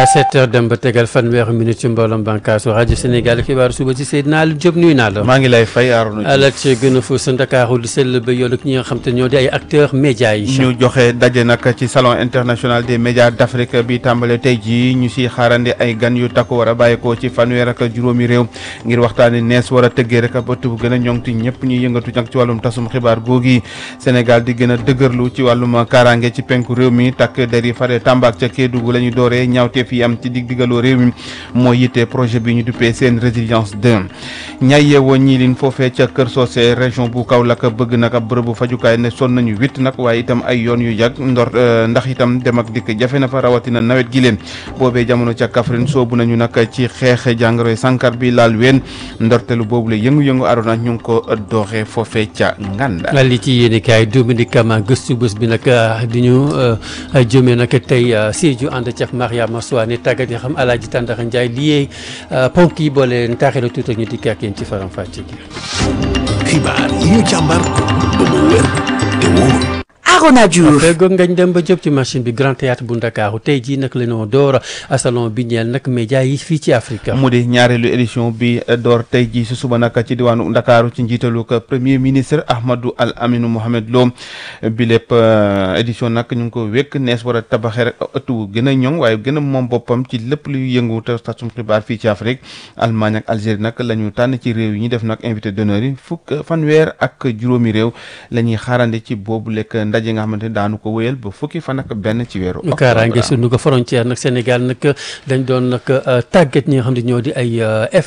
sept heures dem ba tegal fanweeri minute ci mbooloom bànkaasu rajo Sénégal xibaaru suba ci Seydina Aliou Diop nuyu naa la. maa ngi lay fay Arouna alal ci gën a fës sa Ndakaaru di sell ba yoon ak ñi nga xam te ñoo di ay acteurs médias yi. ñu joxe daje nag ci salon international des médias d'Afrique bi tàmbale tey jii ñu si xaarandi ay gan yu takku war a bàyyeekoo ci fanweer ak juróomi réew ngir waxtaani nees war a tëggee rek ba bu gën a ñoŋti ñëpp ñuy yëngatu nag ci wàllum tasum xibaar googi Sénégal di gën a dëgërlu ci wàllum kaaraange ci penku réew mi takk der yi fare Tamba ak ca Kédougou la ñu dooree ñaawteef yi am ci dig digaloo réew mi moo yitte projet bi ñu duppee seen résilience 2 ñay yeewoo ñii lin foofee ca Kër Socé région bu Kaolack bëgg nag ab bërëbu fajukaay ne sonn nañu huit nag waaye itam ay yoon yu jag ndor ndax itam dem ak dikk jafe na fa rawatina nawet gi leen boobee jamono ca Kaffrine soobu nañu nag ci xeex jàngoroy sankar bi laal ween ndortelu boobu la yëngu-yëngu arona ñu ngi ko dooxee foofee ca Nganda. li ci yéen kaay Dominique Kama gëstu bés bi nag di ñu jëmee nag tey Sédhiou ànd ca Mariama Soane tàggat yi xam Alaaji Tàndaxa Njaay liyee ponk yi boole leen taaxee la tuuti ñu dikk ak yéen ci faram fàcce gi. xibaar yi ñu càmbar ba mu wér te wóor. Arona Diouf fegoog ngañ dem ba jëp ci machine bi Grand Théâtre bu Ndakaaru tey jii nag la ñu door a salon bi ñeel nag média yi fii ci Afrique mu di ñaareelu édition bi door tey jii si suba nag ci diwaanu Ndakaaru ci njiitalu ko premier ministre Ahmadou Al Aminou Mohamed Lo bi lépp édition nag ñu ngi ko wékk nees war a tabaxee rek ëttu gën a ñoŋ waaye gën a moom boppam ci lépp luy yëngu te tasum xibaar fii ci Afrique Allemagne ak Algérie nag la ñu tànn ci réew yi ñu def nag invité d'honneur yi fukk fanweer ak juróomi réew la ñuy xaarande ci boobu lekk ndaje nga xamante ne daanu ko wéyal ba fukki fan ak benn ci weeru kaaraange sunu ko frontière nag Sénégal nag dañ doon nag tàggat ñi nga xam ne ñoo di ay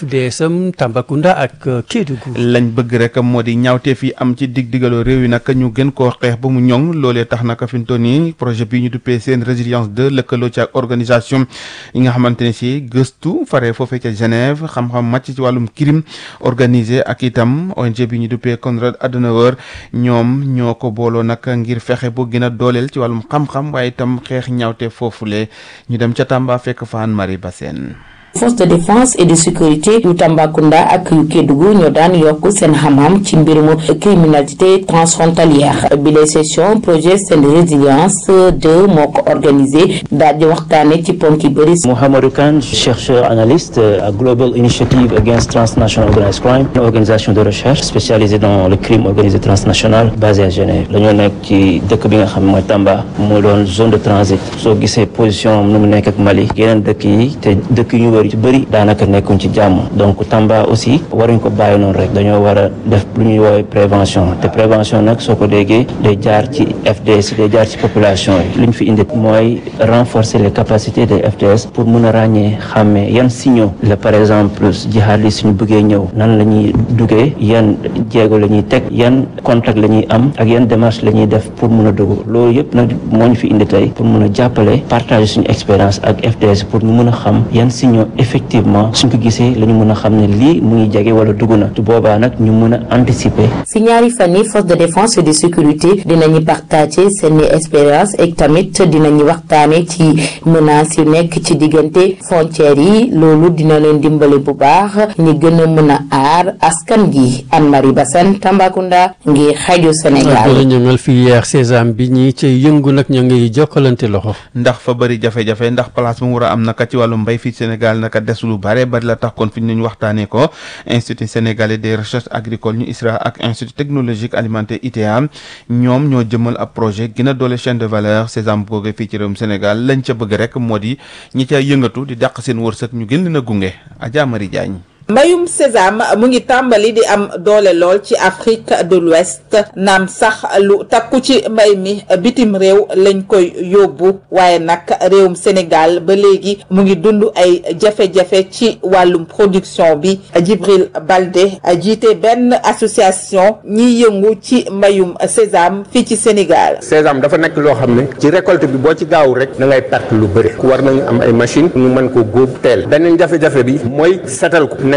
FDSM Tambacounda ak Kédougou lañ bëgg rek moo di ñaawteef yi am ci dig digaloo réew yi nag ñu gën koo xeex ba mu ñoŋ loolee tax nag fi mu toll nii projet bi ñu duppee seen résilience 2 lëkkaloo ci ak organisation yi nga xamante ne si gëstu fare foofee ca Genève xam-xam màcc ci wàllum crime organisé ak itam ONG bi ñu duppee Konrad Adenauer ñoom ñoo ko booloo nag ngir fexe bu gën a dooleel ci wàllum xam-xam waaye itam xeex ñaawte foofule ñu dem ca Tamba fekk faan Marie Bassène force de défense et de sécurité yu Tambacounda ak yu Kédougou ñoo daan yokk seen xam-xam ci mbirum criminalité transfrontalière bi les session projet seen résilience 2 moo ko organisé daal di waxtaane ci ponk yi bëri Mohamedou Kane chercheur analyste à Global Initiative Against Transnational Organized Crime une organisation de recherche spécialisée dans le crime organisé transnational basée à Genève dañoo nekk ci dëkk bi nga xam mooy Tamba moo doon zone de transit soo gisee position nu mu nekk ak Mali yeneen dëkk yi te dëkk yu ci bëri daanaka nekkuñ ci jàmm donc Tamba aussi waruñ ko bàyyi noonu rek dañoo war a def lu ñuy woowee prévention te prévention nag soo ko déggee day jaar ci FDS day jaar ci population yi lu ñu fi indi mooy renforcer les capacités des FDS pour mun a ràññee xàmmee yan signaux la par exemple jihadistes suñu bëggee ñëw nan la ñuy duggee yan jéego la ñuy teg yan contact la ñuy am ak yan démarche la ñuy def pour mun a dugg loolu yëpp nag moo ñu fi indi tey pour mun a jàppale partager suñu expérience ak FDS pour ñu mun a xam yan signaux effectivement suñ ko gisee la ñu mën a xam ne lii mu ngi jege wala dugg na tu boobaa nag ñu mën a anticiper. si ñaari fan yi force de défense et de sécurité dinañu partager seen expérience ak tamit dinañu waxtaane ci menaces yu nekk ci diggante frontières yi loolu dina leen dimbale bu baax ñi gën a mën a aar askan gi Anne-Marie Bassène Tambacounda ngir rajo Sénégal. la ñëngal filière sésame bi ñi ci yëngu nag ñoo ngi jokkalante loxo. ndax fa bëri jafe-jafe ndax place mu war a am naka ci wàllu mbay fii Sénégal naka des lu bare bari la tax kon fi ñu waxtaanee ko institut sénégalais des recherches agricoles ñu ISRA ak institut technologique alimentaire ITA ñoom ñoo jëmal ab projet gën a doole chaîne de valeur sésame googu fii ci réewum Sénégal lañ ca bëgg rek moo di ñi ca yëngatu di dàq seen wërsëg ñu gën leen a gunge Adja Marie Diagne mbayum sésame mu ngi tàmbali di am doole lool ci Afrique de l'Ouest naam sax lu takku ci mbay mi bitim réew lañ koy yóbbu waaye nag réewum Sénégal ba léegi mu ngi dund ay jafe-jafe ci wàllum production bi Djibril Balde jiite benn association ñiy yëngu ci mbayum sésame fii ci Sénégal. sésame dafa nekk loo xam ne ci récolte bi boo ci gaaw rek da ngay perte lu bëri war nañu am ay machine ñu mën ko góob teel beneen jafe-jafe bi mooy setal ko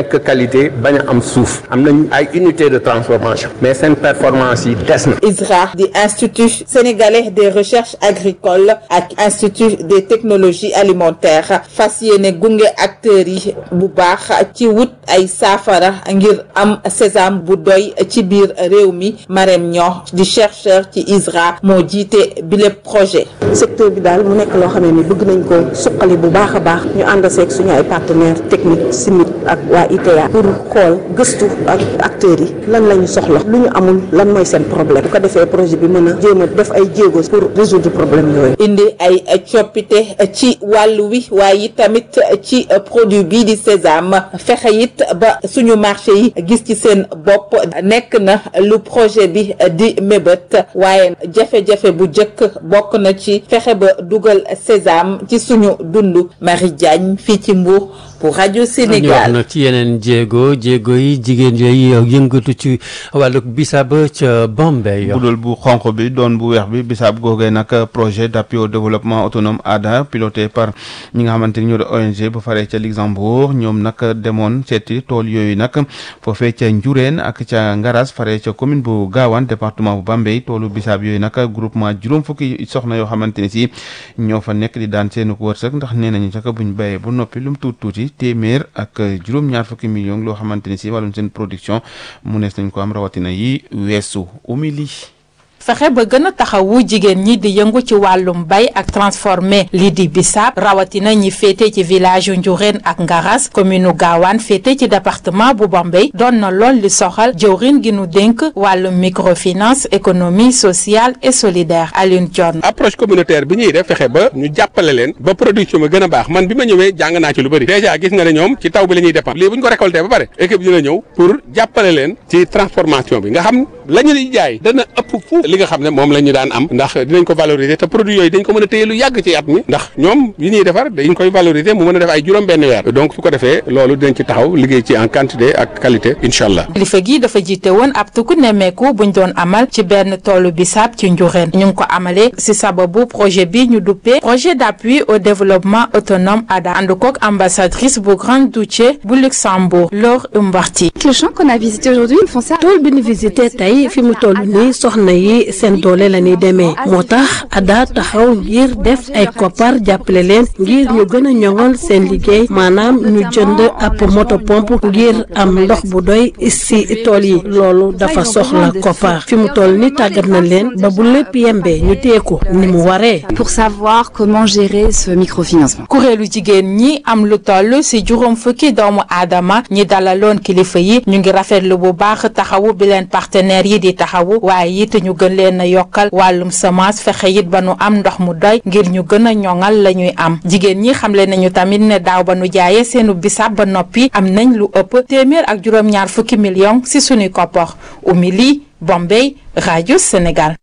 nekk qualité bañ a am suuf am nañ ay unité de transformation mais seen performance yi des na ISRA di institut sénégalais des recherches agricoles ak institut des technologies alimentaires fas yéene gunge acteurs yi bu baax ci wut ay saafara ngir am sésame bu doy ci biir réew mi Marème Niang di chercheur ci ISRA moo jiite bile projet. secteur bi daal mu nekk loo xam ne ni bëgg nañ ko suqali bu baax a baax ñu ànd seeg suñu ay partenaires techniques simit ak waa ITA pour xool gëstu ak acteurs yi lan la ñu soxla lu ñu amul lan mooy seen problème bu ko defee projet bi mën a jéem a def ay jéego pour résoudre problème yooyu. indi ay coppite ci wàllu wi waaye tamit ci produit bii di sésame fexe it ba suñu marché yi gis ci seen bopp nekk na lu projet bi di mébét waaye jafe-jafe bu njëkk bokk na ci fexe ba dugal sésame ci suñu dund Marie Diagne fii ci Mbour pour rajo ñu wax Sénégal. nag ci yeneen jéego jéego yi jigéen yooyu yëngatu ci wàllu bisaab ca Bombay. budul bu xonq bi doon bu weex bi bisaab googee nag projet d'appui au développement autonome ADA piloté par ñi nga xamante ni ñoo di ONG bu faree ca Luxembourg ñoom nag demoon seeti tool yooyu nag foofee ca Njureen ak ca Ngaras faree ca commune bu Gaawaan département bu Bambey toolu bisaab yooyu nag groupement juróom fukki soxna yoo xamante ni si ñoo fa nekk di daan seenu ko wërsëg ndax nee nañu sax buñ bayee bu noppi lu mu tuuti tuuti téeméer ak juróom-ñaar fukki millions loo xamante ni si wàllum seen production mu nees nañ ko am rawatina yi weesu umili fexe ba gën a taxawu jigéen ñi di yëngu ci wàllum bay ak transformé lii di bisaab rawatina ñi féete ci village yu Njureen ak Ngaras commune u Gaawaan féete ci département bu Bambey doon na lool li soxal jëwrin gi nu dénk wàllum microfinance économie sociale et solidaire Alioune Dione approche communautaire bi ñuy def fexe ba ñu jàppale leen ba production bi gën a baax man bi ma ñëwee jàng naa ci lu bëri déjà gis nga ne ñoom ci taw bi la ñuy dépend lii bu ñu ko récolté ba pare équipe dina ñëw pour jàppale leen ci transformation bi nga xam la ñu di jaay dana ëpp fu li nga xam ne moom la ñu daan am ndax dinañ ko valoriser te produit yooyu dañ ko mën a téye lu yàgg ci at mi ndax ñoom yi ñuy defar dañ koy valoriser mu mën a def ay juróom benn weer donc su ko defee loolu dinañ ci taxaw liggéey ci en quantité ak qualité incha allah kilifa gi dafa jiite woon ab tukku nemmeeku buñ doon amal ci benn toolu bisaab ci Njureen ñu ngi ko amalee si sababu projet bi ñu duppee projet d'appui au développement autonome ADA ànd kook ambassadrice bu Grand-Duché bu Luxembourg Laure Umbarti Le champ qu'on a visité aujourd'hui, ils font ça. tool bi ñu visité tey fi mu toll nii soxna yi seen doole la ñuy demee moo tax ADA taxaw ngir def ay koppar jàppale leen ngir ñu gën a ñoŋal seen liggéey maanaam ñu jënd ab moto pompe ngir am ndox bu doy si tool yi loolu dafa soxla koppar fi mu toll ni tàggat na leen ba bu lépp yembee ñu téye ko ni mu waree. Pour savoir comment gérer ce microfinancement. kuréelu jigéen ñi am lu toll si juróom fukki doomu aadama ñi dalaloon kilifa yi ñu ngi rafetlu bu baax taxawu bi leen partenaires yi di taxawu waaye it ñu gën leen a yokkal wàllum semence fexe it ba nu am ndox mu doy ngir ñu gën a ñoŋal la ñuy am jigéen ñi xamle nañu tamit ne daaw ba nu jaayee seenu bisaab ba noppi am nañ lu ëpp téeméer ak juróom-ñaar fukki millions si sunuy koppar Oumy Bombay rajo Sénégal.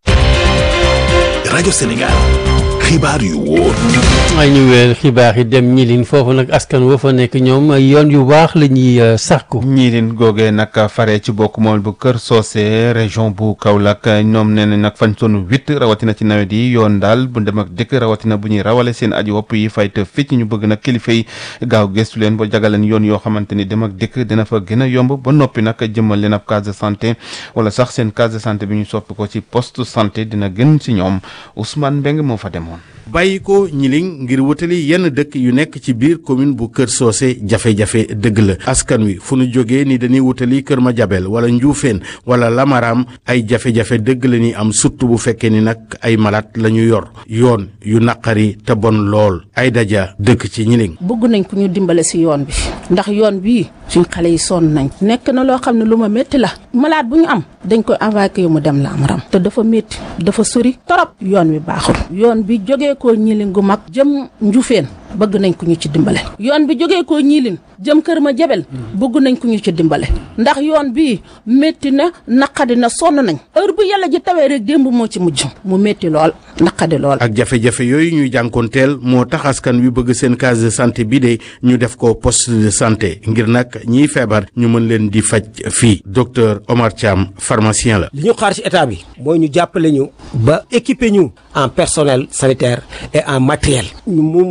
rajo Sénégal xibaar yu wóor. ay ñu weer xibaar yi dem ñilin foofu nag askan woo fa nekk ñoom yoon yu baax la ñuy sàkku. ñiilin googee nag fare ci bokk mool bu Kër Socé région bu Kaolack ñoom nee nañ nag fañ sonn huit rawatina ci nawet yi yoon daal bu dem ak dëkk rawatina bu ñuy rawale seen aji wopp yi fay te fecc ñu bëgg nag kilifa yi gaaw gestu leen ba jagaleen yoon yoo xamante ni dem ak dëkk dina fa gën a yomb ba noppi nag jëmmal leen ab case de santé wala sax seen case de santé bi ñu soppi ko ci poste santé dina gën ci ñoom Ousmane Mbeng moo fa demoon. bàyyi ko ñiling ngir wutali yenn dëkk yu nekk ci biir commune bu Kër Socé jafe-jafe dëgg la askan wi fu nu jógee ni dañuy wutali Kër Madiabel wala Njuufeen wala Lamaram ay jafe-jafe dëgg la ñuy am surtout bu fekkee ni nag ay malade la ñu yor yoon yu naqari te bon lool ay daja dëkk ci ñiling bëgg nañ ku ñu dimbale si yoon bi ndax yoon bii suñ xale yi sonn nañ nekk na loo xam ne lu ma métti la malade bu ñu am dañ koy envoyé yu mu dem Lamaram te dafa métti dafa sori torop yoon wi baaxul yoon bi jógee ko ñilin gu mag jëm njufeen bëgg nañ ku ñu ci dimbale yoon bi jógee ko ñilin jëm kër ma jabel bëgg nañ ku ñu ci dimbale ndax yoon bi métti na naqadi na sonn nañ heure bu yàlla ji tawee rek démb moo ci mujj mu métti lool naqadi lool ak jafe-jafe yooyu ñuy jànkoonteel moo tax askan wi bëgg seen case de santé bi de ñu def ko poste de santé ngir nag ñiy feebar ñu mën leen di faj fii docteur Omar Thiam pharmacien la li ñu xaar ci état bi mooy ñu jàppale ñu ba équiper ñu en personnel sanitaire et en matériel ñu mu mën ñu amal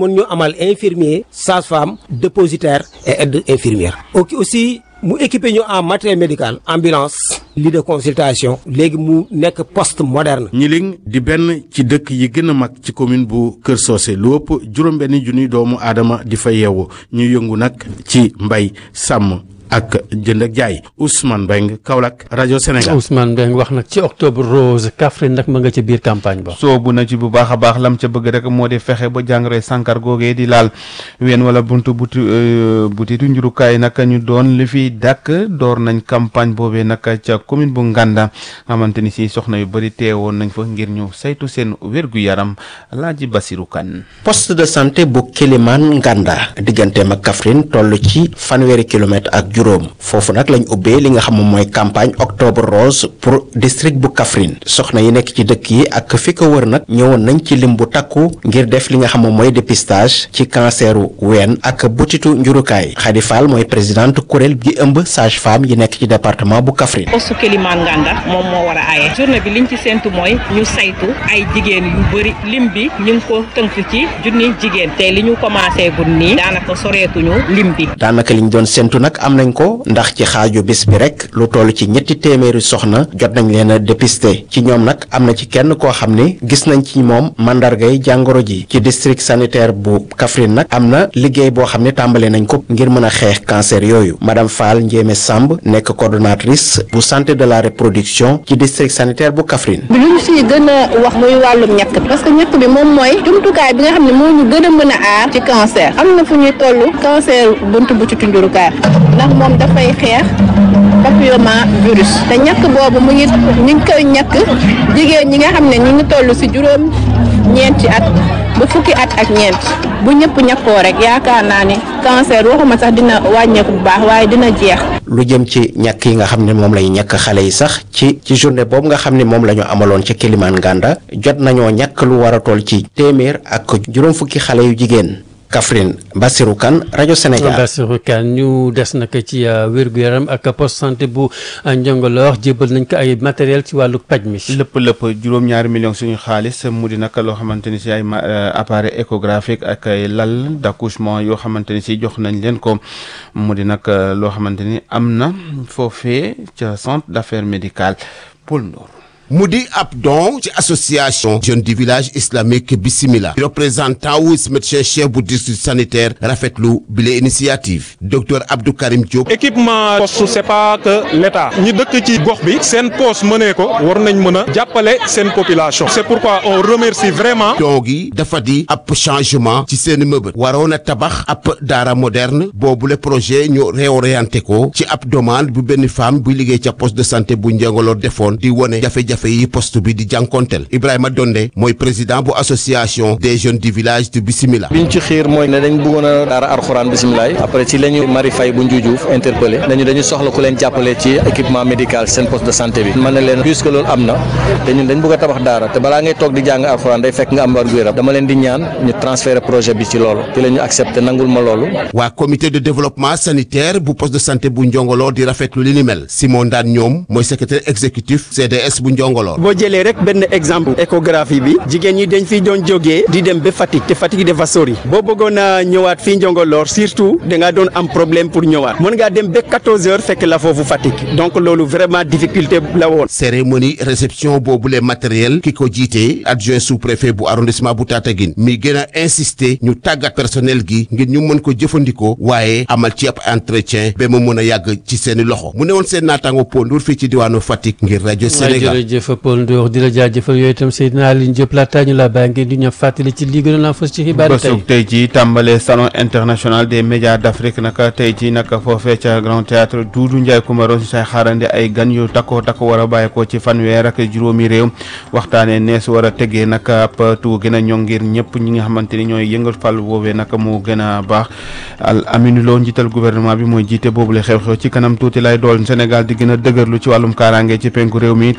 personnel infirmier sage-femme dépositaire et aide infirmière ok aussi mu équipé ñu en matériel médical ambulance lit de consultation léegi mu nekk poste moderne ñiling di benn ci dëkk yi gën a mag ci commune bu Kër Socé lu ëpp juróom-benni junniy doomu aadama di fa yeewu ñu yëngu nag ci mbay sàmm ak jënd ak jaay Ousmane Beng Kaolack rajo Sénégal. Ousmane Beng wax nag ci octobre rose Kaffrine nag ma nga ca biir campagne ba. soobu na ci bu baax a baax lam ca bëgg rek moo di fexe ba jàngoroy sànkar googee di laal ween wala buntu buti butitu njurukaay nag ñu doon li fi dàkk door nañ campagne boobee nag ca commune bu Nganda xamante ni si soxna yu bëri teewoon nañ fa ngir ñu saytu seen wérgu yaram Alaaji Basiru Kan poste de santé bu Kélimane Nganda digganteem ak Kaffrine toll ci fanweeri kilomètre ak juróom foofu nag lañ ubbee li nga xam moom mooy campagne octobre rose pour district bu Kaffrine soxna yi nekk ci dëkk yi ak fi ko wër nag ñëwoon nañ ci lim bu takku ngir def li nga xam moom mooy dépistage ci canceru ween ak butitu njurukaay Khady Fall mooy présidente kuréel gi ëmb sage femme yi nekk ci département bu Kaffrine poste Kélimane Nganda moom moo war a aaye journée bi liñ ci séntu mooy ñu saytu ay jigéen yu bëri lim bi ñu ngi ko tënk ci junni jigéen te li ñu commencé gun nii daanaka soreetuñu lim bi daanaka liñ doon séntu nag am nañ ko ndax ci xaaju bis bi rek lu toll ci ñetti téeméeri soxna jot nañ leen a dépister ci ñoom nag am na ci kenn koo xam ne gis nañ ci moom mandargay jàngoro ji ci district sanitaire bu Kaffrine nag am na liggéey boo xam ne tàmbale nañ ko ngir mën a xeex cancer yooyu madame Fall Ndiémé Samb nekk coordonnatrice bu santé de la reproduction ci district sanitaire bu Kaffrine. bi lu ñu si gën a wax muy wàllum ñàkk bi parce que ñàkk bi moom mooy jumtukaay bi nga xam ne moo ñu gën a mën a aar ci cancer am na fu ñuy toll cancer buntu bu ci tunjurukaay ndax moom dafay xeex papilloma virus te ñàkk boobu mu ngi ñu ngi koy ñàkk jigéen ñi nga xam ne ñu ngi toll si juróom ñeenti at ba fukki at ak ñeent bu ñëpp ñàkkoo rek yaakaar naa ni cancer waxuma sax dina wàññeeku bu baax waaye dina jeex. lu jëm ci ñàkk yi nga xam ne moom lay ñàkk xale yi sax ci ci journée boobu nga xam ne moom la ñu amaloon ci Kélimane Nganda jot nañoo ñàkk lu war a toll ci téeméer ak juróom fukki xale yu jigéen. Kaffrine Bassirou Kane rajo Sénégal. Bassirou Kane ñu des nag ci wér-gu-yaram ak poste santé bu Njongoloor jébal nañ ko ay matériel ci wàllu paj mi. lépp lépp juróom-ñaari millions suñu xaalis mu di nag loo xamante ni si ay appareil échographique ak ay lal d'accouchement yoo xamante ni si jox nañ leen ko mu di nag loo xamante ni am na foofee ca centre d'affaires médicales Paul Ndour. mu di ab don ci association jeune du village islamique Bismillah représentant wu médecin chef bu district sanitaire rafetlu bile initiative docteur Abdou Karim Diop. équipement poste c'est pas que l'état ñi dëkk ci gox bi seen poste mënee ko war nañ mën a jàppale seen population c'est pourquoi on remercie vraiment. don gi dafa di ab changement ci seen mëbët waroon a tabax ab daara moderne boobule projet ñu réorienté ko ci ab demande bu benn femme buy liggéey ca poste de santé bu Njengolor defoon di wone jafe-jafe jafe yi poste bi di jànkonteel Ibrahima Donde mooy président bu association des jeunes du village de Bismillah biñ ci xiir mooy ne dañ bëggoon a daara alxuraan bisimilah après ci la ñu Marie Faye bu Njuujuuf interpellé nañu dañu soxla ku leen jàppale ci équipement médical seen poste de santé bi man na leen puisque loolu am na te ñun dañ bëgg a tabax daara te balaa ngay toog di jàng alxuraan day fekk nga am wér gu yaram dama leen di ñaan ñu transférer projet bi ci loolu ci la ñu accepté nangul ma loolu waa comité de développement sanitaire bu poste de santé bu Njongolor di rafetlu li ni mel Simon Ndane ñoom mooy secrétaire exécutif CDS bu Njongolor boo jëlee rek benn exemple échographie bi jigéen ñi dañ fi doon jógee di dem ba Fatick te Fatick dafa sori boo bëggoon a ñëwaat fii Njongolor surtout da ngaa doon am problème pour ñëwaat mën ngaa dem ba 14 heures fekk la foofu Fatick donc loolu vraiment difficulté la woon. cérémonie réception boobule matériel ki ko jiite adjoint sous préfet bu arrondissement bu Tataguine mi gën a insister ñu tàggat personnel gi ngir ñu mën ko jëfandikoo waaye amal ci ab entretien ba mu mën a yàgg ci seeni loxo mu ne woon seen naataango Pondour fii ci diwaanu Fatick ngir rajo Sénégal. jërëjëf Paul Ndour di la jaajëfal yooyu itam Seydina Aline Diop laata ñu la bàyyi ngeen di ñu fàttali ci lii gënoon a fës ci xibaar yi tey bésub tey jii tàmbale salon international des médias d'Afrique naka tey jii naka foofee ca Grand Théâtre Doudou Ndiaye Coumaro si say xaarandi ay gan yu takkoo takko war a bàyyi ko ci fanweer ak juróomi réew waxtaanee nees war a tegee naka ab tu gën a ñoŋ ngir ñëpp ñi nga xamante ni ñooy yëngal fàll woowee naka moo gën a baax al Aminu Lo njiital gouvernement bi mooy jiite boobule xew-xew ci kanam tuuti lay dool Sénégal di gën a dëgërlu ci wàllum kaaraange ci penku réew mi takk der yi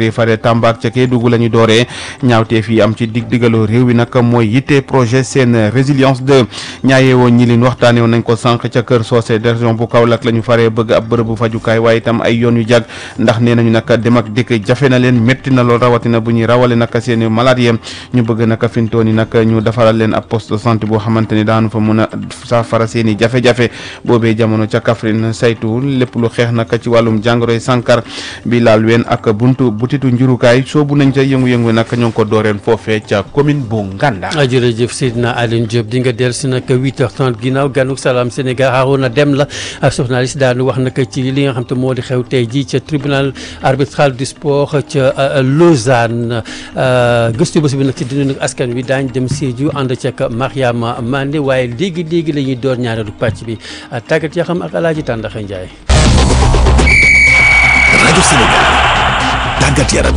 yi fare Tamba ak ca Kédougou la ñu dooree ñaawteef yi am ci dig digaloo réew wi nag mooy yitte projet seen résilience de ñaayee woon ñi leen waxtaanee woon nañ ko sànq ca kër soosé de région bu Kaolack la ñu faree bëgg ab bërëbu fajukaay waaye itam ay yoon yu jag ndax nee nañu nag dem ak dikk jafe na leen métti na lool rawatina bu ñuy rawale nag seen i malade yi ñu bëgg nag fintoon yi nag ñu defaral leen ab poste de santé boo xamante ni daanu fa mun a saafara seen i jafe-jafe boobee jamono ca Kaffrine saytu lépp lu xeex nag ci wàllum jàngoroy sànkar bi laal ween ak buntu butitu njurukaay soobu nañ ca yëngu-yëngu nag ñoo ngi ko dooreen foofee ca commune bu Nganda. jërëjëf Seydina Aline Diop di nga dellu si nag 8h30 ginnaaw ganuk salaam Sénégal Harouna Dem la ak journaliste daanu wax nag ci li nga xam te moo di xew tey jii ca tribunal arbitral du sport ca Lausanne gëstu bés bi nag ci dund askan wi daañ dem Sédhiou ànd ca Mariama Mandé waaye léegi léegi la ñuy door ñaareelu pàcc bi tàggat yaa xam ak Alaaji Tàndaxa Njaay rajo Sénégal tàggat yaram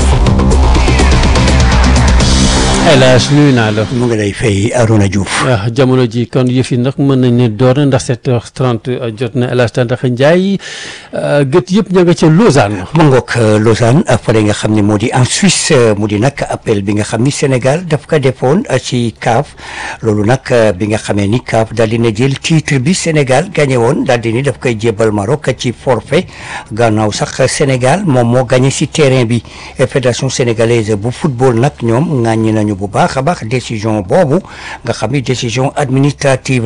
El Hadj nuyu naa la. mu ngi lay fay Arona Diouf. waaw jamono ji kon yëf yi nag mën nañ ne door na ndax 7h30 jot na El Hadj Tandakha Ndiaye gët yëpp ña nga ca Lausanne. mu ngoog Lausanne fële nga xam ne moo di en Suisse mu di nag appel bi nga xam ni Sénégal daf ko defoon ci CAF loolu nag bi nga xamee ni CAF daal di na jël titre bi Sénégal gagné woon daal di ni daf koy jébal Maroc ci forfait gannaaw sax Sénégal moom moo gagné si terrain bi fédération sénégalaise bu football nag ñoom ŋàññi nañu bu baax a baax décision boobu nga xam ni décision administrative